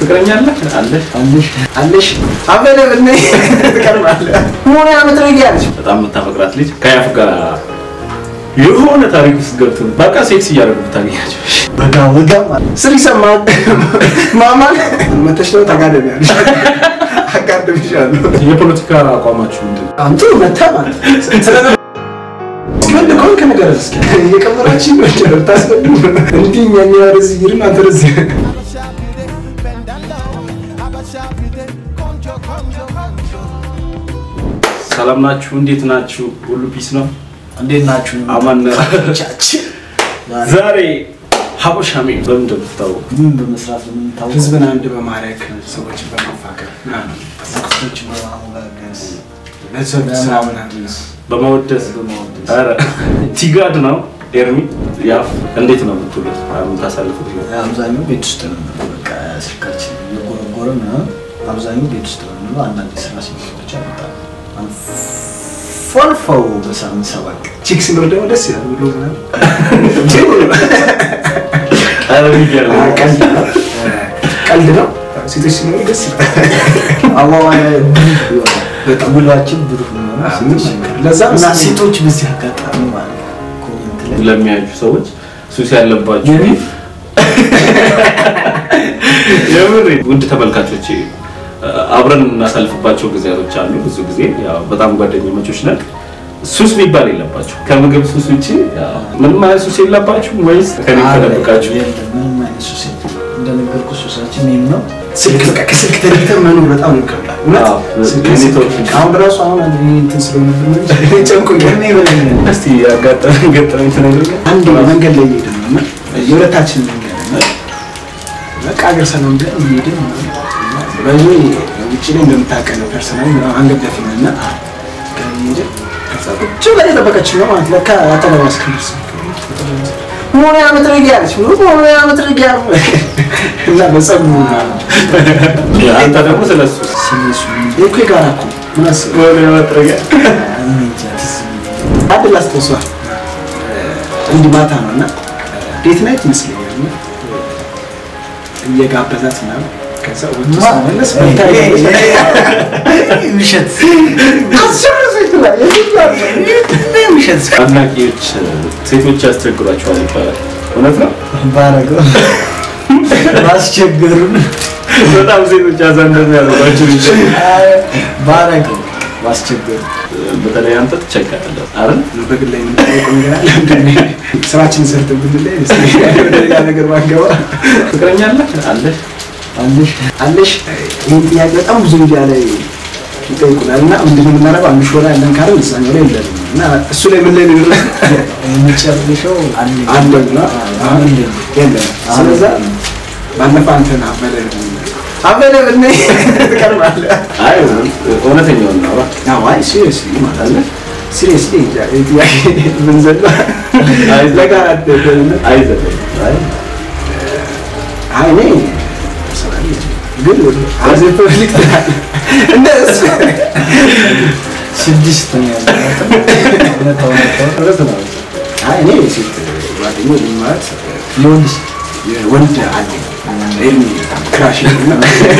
ፍቅረኛ አለህ? አለሽ? አለሽ አለሽ አበለ ብነ ትቀርባለህ ሆነ አመት ነው ያለሽ በጣም የምታፈቅራት ልጅ ከያፍ ጋር የሆነ ታሪክ ውስጥ ገብቶ በቃ ሴክስ እያደረጉ ብታገኛቸው በጋ ወጋ ስር ይሰማል ማማን መተሽ ነው ተጋደም ያለሽ አጋደምሻለሁ የፖለቲካ አቋማችሁ ምንድን ነው? አንተ መታ ማለት ስለ ወንድ ከሆንክ ነገር እስኪ እየቀመራችን ነው ጀር ታስገቡ እንዲህ እኛ ወደዚህ ይርን አንተ ወደዚህ ሰላም ናችሁ? እንዴት ናችሁ? ሁሉ ፒስ ነው? እንዴት ናችሁ? አማን ነው? ቻችን ዛሬ ሀበሻ ሜም በምን እንደምትታወቁ ምን በመስራት ነው የምንታወቀው? ህዝብን አንድ በማድረግ ሰዎችን በማፋቀር ምናምን ሰዎችን በማሞጋገዝ ለሰው ስራ ምናምን በመወደስ በማወደስ ኧረ ቲጋድ ነው ኤርሚ ያፍ እንዴት ነው የምትውሉት? የምታሳልፉት ህይወት? አብዛኛው ቤት ውስጥ ነው የምንለው። በቃ ስልካችን እየጎረጎረ ምናምን አብዛኛው ቤት ውስጥ ነው የምንለው። አንዳንድ ስራ ሲኖር ብቻ በጣም ፎልፈው በሳምንት ሰባት ቀን ቺክ ሲኖር ደግሞ ደስ ይላል ብሎ ምናምን ኧረ የሚገርም ነው። ቀልድ ነው ቀልድ ነው ሴቶች ሲኖሩ ደስ ይላል አዋዋይ ብሩህ ይሆናል። በጣም ውሏችን ብሩህ ነው። ለዛ እና ሴቶች በዚህ አጋጣሚ ማለት ነው ኮሜንት ላይ ለሚያዩ ሰዎች ሱስ ያለባችሁ የምር ውድ ተመልካቾች አብረን እናሳልፍባቸው ጊዜያቶች አሉ። ብዙ ጊዜ ያው በጣም ጓደኛሞች ነን። ሱስ የሚባል የለባችሁ። ከምግብ ሱስ ውጭ ያው ምንም አይነት ሱስ የለባችሁ ወይስ ከኔ ተደብቃችሁ? የለም፣ ምንም አይነት ሱስ የለም። እንደነገርኩ ሱሳችን ይህም ነው። ስልክ በቃ ከስልክ ተለይተን መኖር በጣም ነው ይከብዳል። እውነት አዎ፣ ስልክ ኔትወርክ ስልክ አሁን ራሱ አሁን እኔ እንትን ስለሆነብን ነው እንጂ ጨንቆኛል። ከእኔ በላይ ነው። እስቲ ያጋጠመኝ ገጠመኝ ትነግረኛለህ? አንድ መንገድ ላይ እየሄድን ነው እና የሁለታችን መንገድ ነው። በቃ ሀገር ሰላም ብለን እየሄድን ነው። በዚህ ውጭ ላይ እንደምታውቀው ፐርሰናል ምናምን አንገዳፊ ነን እና እየሄድን ከዛ ቁጭ ብላ እየጠበቀችን ነው ማለት ለካ አጠገቧ እስክንደርስ ሆነ መጥረጊያ አለች ሆነ መጥረጊያ እና በጸጉሩ ምናምን አንተ ደግሞ ስለ ሱስ ስሜሱ ይሄ እኮ የጋራ እኮ ምን አስበው ወደ መጥረጊያ እኔ እንጃ ትዝ የሚለኝ አንድ ላስታውሷል እንዲህ ማታ ነው እና ዴት ናይት ይመስለኛል እና እየጋበዛት ምናምን ከዛ ወጥቶ ስመለስ በልታ ውሸት ይሄዳል ውሸት አድናቂዎች ሴቶች ያስቸግሯቸዋል ይባላል። እውነት ነው? ባረገው ማስቸገሩን በጣም ሴቶች ያዛ እንደዚህ ያደርጓቸው ባረገው ማስቸገሩ በተለይ አንተ ትቸገራለህ አይደል? በግል ላይ የምንጠይቀው ነገር አለ እንዴ? ስራችንን ሰርተን ብንለይ እስኪ ወደ ሌላ ነገር ባንገባ ፍቅረኛ አለህ? አለሽ? አለሽ አለሽ ይህን ጥያቄ በጣም ብዙ ሚዲያ ላይ ይጠይቁናል እና ምንድን ነው የምናደርገው አንድ ሾላ ያለን ካለ እዛኛው ላይ የለንም እና እሱ ላይ ምን ላይ ነው ይላል የመጨረሻው አለ አለን ነው አሁን የለም ስለዛ ባለፈው አንተን አበለ አበለ ብነ ትቀርባለህ አይ እውነተኛውን ነው። አዎ አይ ሲሪየስሊ ማለት አለ ሲሪየስሊ ጥያቄ ብንዘላ አይ ለጋራ ደህንነት አይዘለም። አይ አይ እኔ ፐርሰናሊ ግን አዜ ፐብሊክ እንደ እሱ ስድስት ነው ያለው እውነታው እውነታው እውነት ነው። አይ እኔ ሴት ጓደኛ ማለት የወንድ የወንድ አለ ኤርሚ ክራሽ እና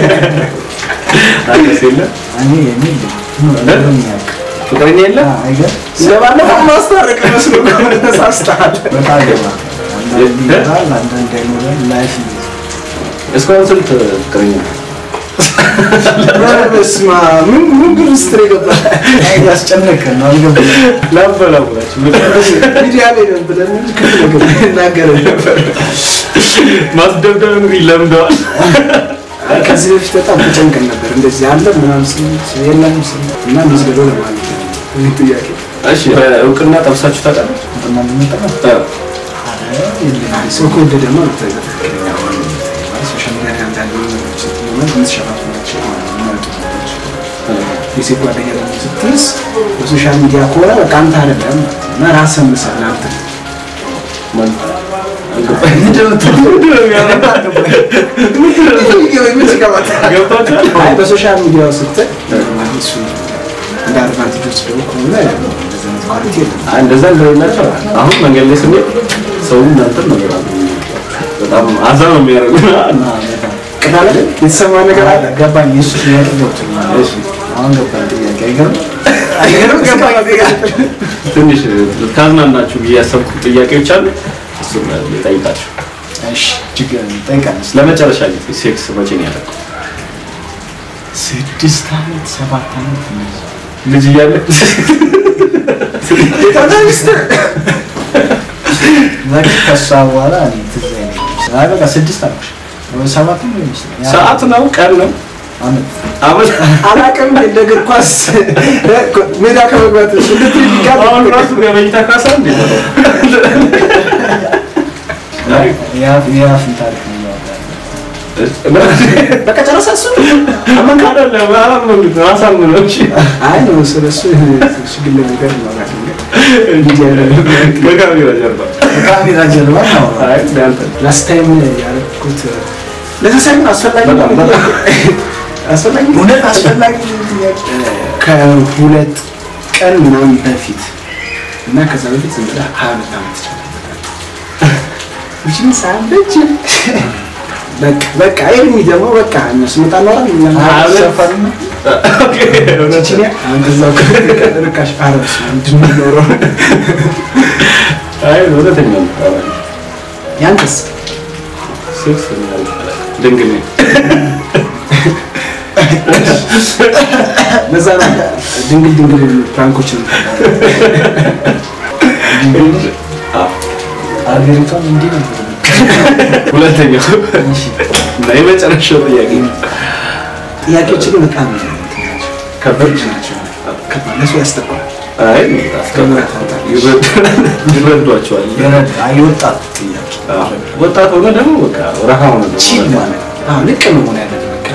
አንተስ የለም? እኔ የሚል ነው የሚያውቅ ፍቅረኛ የለም? አይገር ለባለፈው ማስታረቅ መስሎ ከሆነ ተሳስተሃል። በጣም ገባ አንዳንድ ይኖራል አንዳንድ አይኖራል ላይፍ ነው እስካሁን ስንት ፍቅረኛ በስመ አብ ምን ምን ግን ውስጥ ነው የገባህ? ያስጨነቀን ነው አልገባም ላበላቡላችሁ ሚዲያ ላይ ነው ብለን እንጂ ክፉ ነገር እናገር ነበር። ማስደብደብ እንግዲህ ለምደዋል። ከዚህ በፊት በጣም ተጨንቀን ነበር። እንደዚህ አለ ምናምን ስንል የለም ስንል እና እንደዚህ ብሎ ለማለት ነው ይህ ጥያቄ እሺ በእውቅና ጠብሳችሁ ታውቃለች? እና ምንጠራ አይ ሰው ከወደደ ነው ትክክለኛ ማለት ሶሻል ሚዲያ ላይ አንዳንድ ነገሮች ስትለመድ የምትሸፋፍናቸው የሚመጡ ነገሮች የሴት ጓደኛ ደግሞ ስትይዝ በሶሻል ሚዲያ ከሆነ በቃ አንተ አይደለም ማለት ነው እና ራስህን ምሰል አንተ ማን ገብቷችኋል? አይ በሶሻል ሚዲያው ስትል እሱ እንደ አድቫንቴጅ ወስደው ከሆነ እንደዚህ አይነት ኳሊቲ የለም። አይ እንደዛ እንደሆናቸው አሁን መንገድ ላይ ስንሄድ ሰው እናንተን ነው በጣም በጣም አዛ ነው የሚያደርጉ ቅዳለ የተሰማ ነገር አለ ገባኝ። የእሱ ጥያቄ ገብቶኛል። አሁን ገባኝ ጥያቄ አይገርም? አይገርም ገባኝ ትንሽ ካዝናናችሁ ብዬ ያሰብኩት ጥያቄዎች አሉ። እሱን ልጠይቃችሁ። እሺ ችግር የለም፣ ጠይቃለሁ። ለመጨረሻ ጊዜ ሴክስ መቼ ነው ያደረገው? ስድስት ዓመት ሰባት ዓመት እንደዛ። ልጅ እያለ በቃ ከእሷ በኋላ እኔ ትዝ አይለኝም። አይ በቃ ስድስት ዓመት ወይ ሰባት ነው ይመስለኛል። ሰዓት ነው ቀን ነው ዓመት አመት አላውቅም እንደ እግር ኳስ ሜዳ ከመግባት አሁን ራሱ በመኝታ ካሳ እንዴ ነው? የአፍ- የአፍን ታሪክ ነው እያወራሁ በቃ ጨረሰ እሱ አይደለም አላመንኩት አሳምነው እሺ አይ ነው ስለ እሱ እሱ ግን ነገር ማውራት ነው እንግዲህ ያለ ከካሜራ ጀርባ ከካሜራ ጀርባ ነው አይ እንዳንተ ላስት ታይም ያደረኩት ለዛ ሳይሆን አስፈላጊ ነው በጣም በጣም። አስፈላጊ ነው። እውነት አስፈላጊ ጥያቄ ከሁለት ቀን ምናምን በፊት እና ከዛ በፊት ዝም ብለህ ሀያ ሁለት ዓመት ይችላል ይችን ሳለች በቃ በቃ ይህን ደግሞ በቃ እነሱ መጣ ኖራ ሰፈር ነው ቺቺኒያ አንተ እዛው ርካሽ አረብስ ምንድን ነው የሚኖረው አይ እውነተኛ ነው ያንተስ ሴክስ ድንግል ነኝ ለዛ ነው ድንግል ድንግል ፕራንኮች ነው ሀገሪቷን እንዲህ ነው ሁለተኛው እና የመጨረሻው ጥያቄ ጥያቄዎች ግን በጣም ከበድ ናቸው ከባድ ለሱ ያስጠቋል አይ ይረዷቸዋል የረዳ የወጣት ጥያቄ ወጣት ሆነ ደግሞ በቃ ረሃ ሆነ ደግሞ ቺል በቃ ማለት አዎ ልቅ ነው መሆን ያለበት በቃ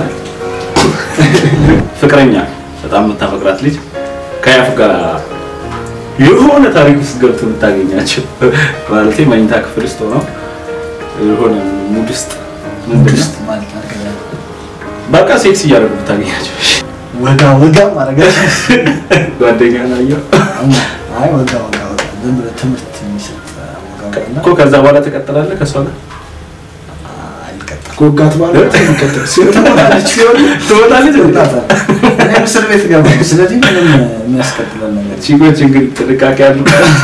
ፍቅረኛ በጣም የምታፈቅራት ልጅ ከያፍ ጋር የሆነ ታሪክ ውስጥ ገብቶ የምታገኛቸው ማለት መኝታ ክፍል ውስጥ ሆነው የሆነ ሙድ ውስጥ ምንድን ነው? ውስጥ ማለት አድርገህ በቃ ሴክስ እያደረጉ ብታገኛቸው ወጋ ወጋ ማድረግ ጓደኛ ናየው አይ ወጋ ወጋ ወጋ ዝም ብለህ ትምህርት የሚሰጥ ወጋ ወጋና እኮ ከዛ በኋላ ትቀጥላለህ ከእሷ ጋር አልቀጣም ከወጋት በኋላ ይቀጥል ሲሆን ትሞታለች ሲሆን ትወጣለች እንዴ? እኔም እስር ቤት ገባሁ ስለዚህ ምንም የሚያስቀጥለን ነገር ቺጎች እንግዲህ ጥንቃቄ ያሉ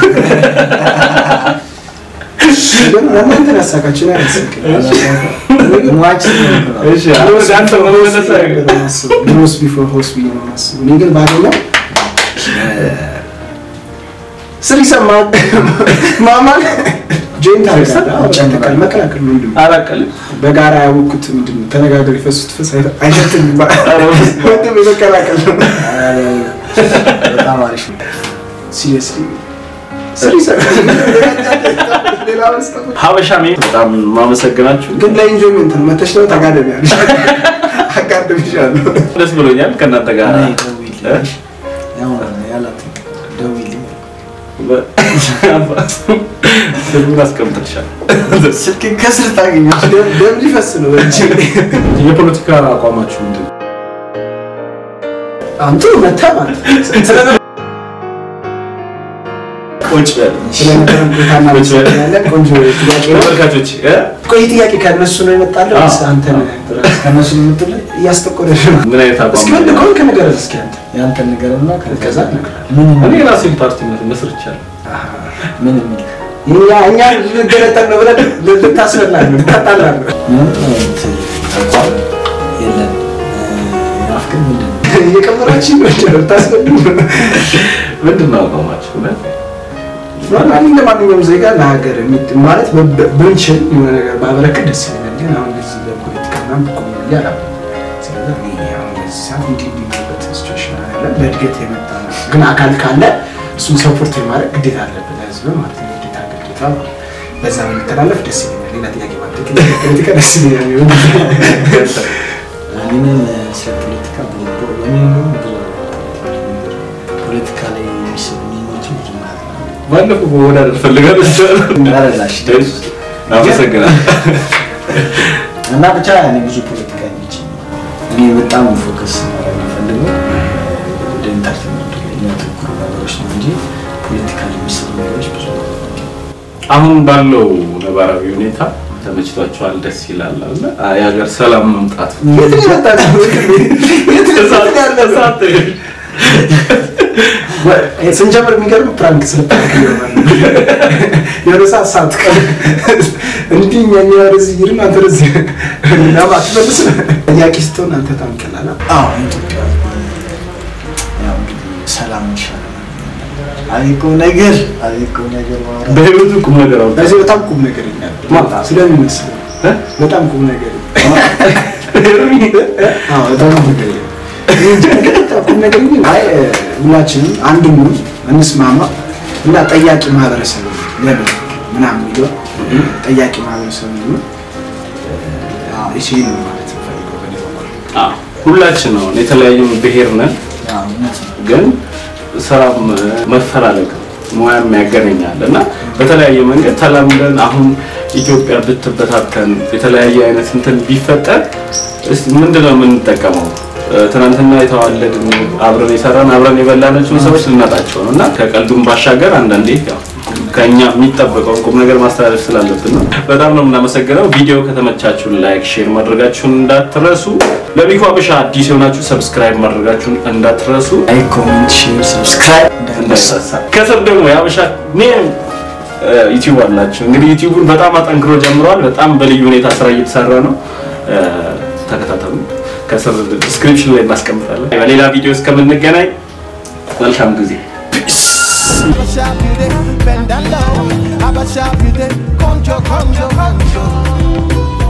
ግን ለእናንተ ያሳካችሁ ነው ያሳካኝ ሟች እሺ አሁን አንተ መመለስ ድሮስ ቢፎር ሆስ ብዬ ነው የማስበው። እኔ ግን ባገኘው ስር ይሰማል ማማን ጆይንት አረጋል መቀላቀል ነው እንዲሁ አላቀልም በጋራ ያወቅኩት ምንድን ነው ተነጋገር የፈሱት ፈስ አይሸትም ወንድም የመቀላቀል ነው በጣም አሪፍ ነው ሲሪየስሊ ስር ይሰማል ሌላ መስጠት ሀበሻ ሜ በጣም ማመሰግናችሁ ግን ለኢንጆይመንት ነው መተሽ ነው ተጋደም ያለሽ አጋድምሻለሁ ደስ ብሎኛል ከእናንተ ጋር እኔ ደውዪልኝ ያው ያላት ደውዪልኝ ስልኩን አስቀምጥልሻለሁ ስልክ ከስር ታገኛለህ ደም ሊፈስ ነው እንጂ የፖለቲካ አቋማችሁ ምንድን ነው? አንተ መታ ማለት ስለ ቁጭ በል ስለነበረን ቆይታ እናመሰግናለን። ቆንጆ ጥያቄ ነው። ተመልካቾች እ? ቆይ ይህ ጥያቄ ከእነሱ ነው የመጣለው ወይስ አንተ ነህ? ከነሱ የምትለኝ እያስጠቆረሽ ነው። ምን አይነት አቋም እስኪ ወንድ ከሆንክ ንገረን እስኪ አንተ። ያንተን ንገረና ከዛ እነግርሃለሁ። ምን እኔ የራሴን ፓርቲ መስርቻለሁ ምን የሚል እኛ እኛ ልንገለጠል ነው ብለን ልታስበላል ነው ልታጣላል ነው። ምንም አይነት አቋም የለም ያፍ ግን ምንድን ነው እየቀመራችን ነው እንጂ ነው ልታስበሉ ነው። ምንድን ነው አቋማችሁ እውነት? ኖርማሊ እንደ ማንኛውም ዜጋ ለሀገር የሚ- ማለት በ- ብንችል የሆነ ነገር ባበረክት ደስ ይለኛል። ግን አሁን እንደዚህ ለፖለቲካ ምናምን ብቁ ነኝ ብዬ አላምንም። ስለዚህ እኔ አሁን በዚህ ሰዓት እንዲህ እንዲህ የሚልበት ሲቹዌሽን አይደለም። በእድገት የመጣ ነው። ግን አካል ካለ እሱን ሰፖርት የማድረግ ግዴታ አለብን ለህዝብ ማለት ነው። ግዴታ ግዴታ ማለት ነው። በዛ ብንተላለፍ ደስ ይለኛል። ሌላ ጥያቄ ማለት ፖለቲካ ደስ ይለኛል። እኔም ስለ ፖለቲካ ብዙ እኔ እንደውም ብዙ ፖለቲካ ላይ የሚሰሩ ሚሞችን ብዙ ማለት ነው ባለፈው መወዳደር ፈልጋለሁ አረላሽ አመሰግናለሁ እና ብቻ እኔ ብዙ ፖለቲካ አይመችኝ። እኔ በጣም ፎከስ ማድረግ የምፈልገው ወደ ኢንተርቴንመንቱ ላይ የሚያተኩሩ ነገሮች ነው እንጂ ፖለቲካ ላይ የሚሰሩ ነገሮች ብዙ አሁን ባለው ነባራዊ ሁኔታ ተመችቷቸዋል፣ ደስ ይላል አለ የሀገር ሰላም መምጣት የት ነው ያመጣነው? የት ነው እሳት- ያለነው? እሳት ወይ ስንጀምር የሚገርም ፕራንክ ስለታደርግ ይሆናል። የሆነ ሰዓት ሳትቀር እንዲህ እኛ ወደዚህ ይርን አንተ ወደዚህ ምናምን አትመልስ ጥያቄ ስትሆን አንተ በጣም ቀላል ነው። አዎ ኢትዮጵያ ያው እንግዲህ ሰላም ይሻላል። አቤት ቁም ነገር አቤት ቁም ነገር ማውራት በህይወቱ ቁም ነገር አውጣ በዚህ በጣም ቁም ነገር ይኛል ማታ ስለሚመስል እ? በጣም ቁም ነገር አዎ በጣም ቁም ነገር ይላል። እንጃ ግን በጣም ቁም ነገር ይላል። አይ ሁላችንም አንድ ሙሉ እንስማማ እና ጠያቂ ማህበረሰብ ለምን ምናምን የሚለው ጠያቂ ማህበረሰብ ነው እሺ ነው ማለት ፈልገው በኔ በኩል አዎ፣ ሁላችን ነው የተለያዩ ብሔር ነን ያው እውነት ነው። ግን ስራም መፈላለግ ሙያም ያገናኛል እና በተለያየ መንገድ ተላምደን አሁን ኢትዮጵያ ብትበታተን የተለያየ አይነት እንትን ቢፈጠር እስቲ ምንድነው የምንጠቀመው? ትናንትና የተዋለድን አብረን የሰራን አብረን የበላናቸውን ሰዎች ልናጣቸው ነው እና ከቀልዱም ባሻገር አንዳንዴ ያው ከኛ የሚጠበቀውን ቁም ነገር ማስተላለፍ ስላለብን ነው። በጣም ነው የምናመሰግነው። ቪዲዮ ከተመቻችሁን ላይክ፣ ሼር ማድረጋችሁን እንዳትረሱ። ለሚኮ አበሻ አዲስ የሆናችሁ ሰብስክራይብ ማድረጋችሁን እንዳትረሱ። ላይክ፣ ኮሜንት፣ ሼር፣ ሰብስክራይብ እንዳይረሳ። ከስር ደግሞ የአበሻ ኔም ዩቲዩብ አላቸው። እንግዲህ ዩቲዩቡን በጣም አጠንክሮ ጀምረዋል። በጣም በልዩ ሁኔታ ስራ እየተሰራ ነው። እ፣ ተከታተሉ። ከስር ዲስክሪፕሽን ላይ እናስቀምጣለን። በሌላ ቪዲዮ እስከምንገናኝ መልካም ጊዜ። Abasha, you dey bend down low. Abasha, you dey conjo, conjo, conjo.